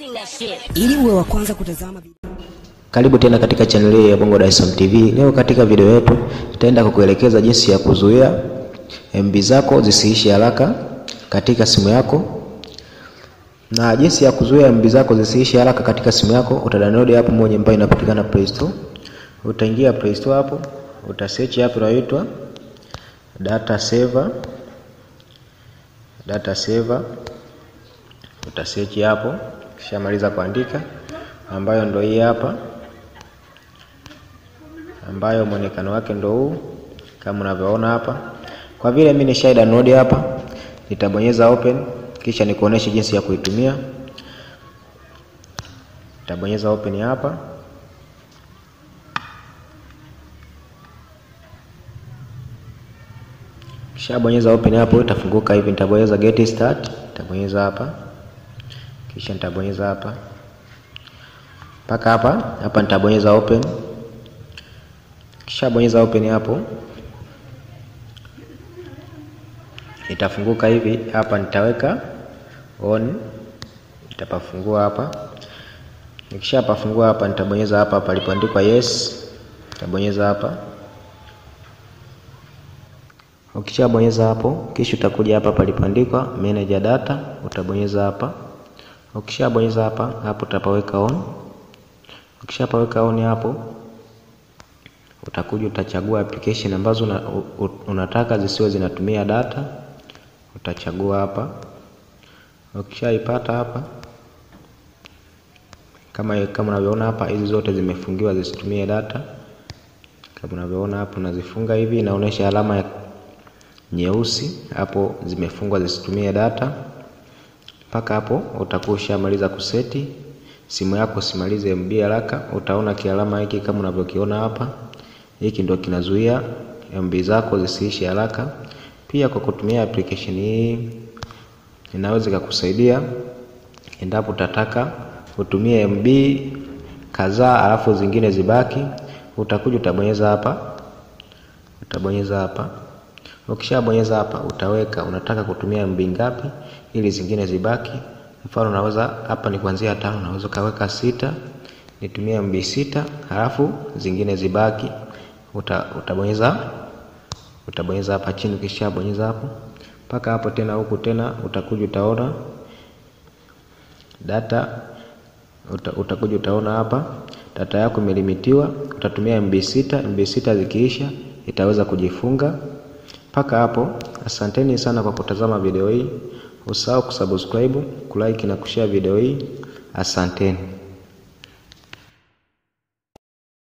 Bring that shit. Ili uwe wa kwanza kutazama video Karibu tena katika channel hii ya Bongo Dar es Salaam TV. Leo katika video yetu tutaenda kukuelekeza jinsi ya kuzuia MB zako zisiishi haraka katika simu yako, na jinsi ya kuzuia MB zako zisiishi haraka katika simu yako, utadownload hapo moja ambayo inapatikana Play Store. Utaingia Play Store hapo, utasearch hapo inaitwa data saver, data saver, utasearch hapo, kisha maliza kuandika ambayo ndo hii hapa, ambayo mwonekano wake ndo huu kama unavyoona hapa. Kwa vile mimi nishai download hapa, nitabonyeza open, kisha nikuoneshe jinsi ya kuitumia. Nitabonyeza open hapa, kisha bonyeza open hapo, itafunguka hivi. Nitabonyeza get start, nitabonyeza hapa, kisha nitabonyeza hapa mpaka hapa hapa, nitabonyeza open. Kisha bonyeza open hapo, itafunguka hivi hapa. Nitaweka on, nitapafungua hapa. Nikisha pafungua hapa, nitabonyeza hapa palipoandikwa yes, nitabonyeza hapa. Ukishabonyeza hapo, kisha utakuja hapa palipoandikwa manage data, utabonyeza hapa. Ukishabonyeza hapa, hapo utapaweka on Ukishapaweka on hapo, utakuja utachagua application ambazo una, u, unataka zisiwe zinatumia data, utachagua hapa. Ukishaipata hapa, kama kama unavyoona hapa, hizi zote zimefungiwa zisitumie data. Kama unavyoona hapo, unazifunga hivi, inaonyesha alama ya nyeusi hapo, zimefungwa zisitumie data. Mpaka hapo utakuwa ushamaliza kuseti simu yako simalize MB haraka. Utaona kialama hiki kama unavyokiona hapa, hiki ndio kinazuia MB zako zisiishi haraka. Pia kwa kutumia application hii inaweza ikakusaidia endapo utataka utumie MB kadhaa alafu zingine zibaki. Utakuja utabonyeza hapa, utabonyeza hapa. Ukishabonyeza hapa, utaweka unataka kutumia MB ngapi ili zingine zibaki. Mfano naweza hapa ni kuanzia tano, naweza kaweka sita, nitumie MB sita, halafu zingine zibaki. Uta, utabonyeza utabonyeza hapa chini. Ukishabonyeza hapo mpaka hapo tena huku tena utakuja utaona data uta, utakuja utaona hapa data yako imelimitiwa, utatumia MB sita. MB sita zikiisha itaweza kujifunga. Mpaka hapo, asanteni sana kwa kutazama video hii. Usahau kusubscribe, kulike na kushare video hii. Asanteni.